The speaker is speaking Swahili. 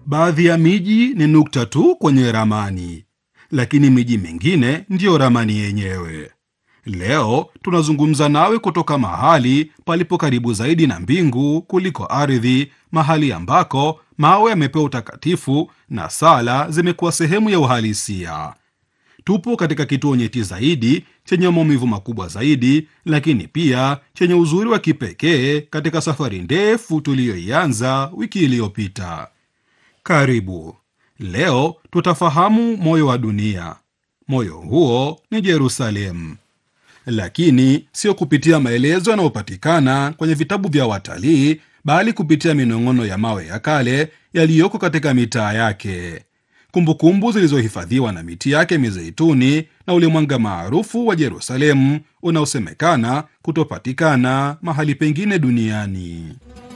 Baadhi ya miji ni nukta tu kwenye ramani, lakini miji mingine ndiyo ramani yenyewe. Leo tunazungumza nawe kutoka mahali palipo karibu zaidi na mbingu kuliko ardhi, mahali ambako mawe yamepewa utakatifu na sala zimekuwa sehemu ya uhalisia. Tupo katika kituo nyeti zaidi chenye maumivu makubwa zaidi, lakini pia chenye uzuri wa kipekee katika safari ndefu tuliyoianza wiki iliyopita. Karibu. Leo tutafahamu moyo wa dunia. Moyo huo ni Yerusalemu, lakini sio kupitia maelezo yanayopatikana kwenye vitabu vya watalii, bali kupitia minong'ono ya mawe ya kale yaliyoko katika mitaa yake, kumbukumbu zilizohifadhiwa na miti yake mizeituni, na ule mwanga maarufu wa Yerusalemu unaosemekana kutopatikana mahali pengine duniani.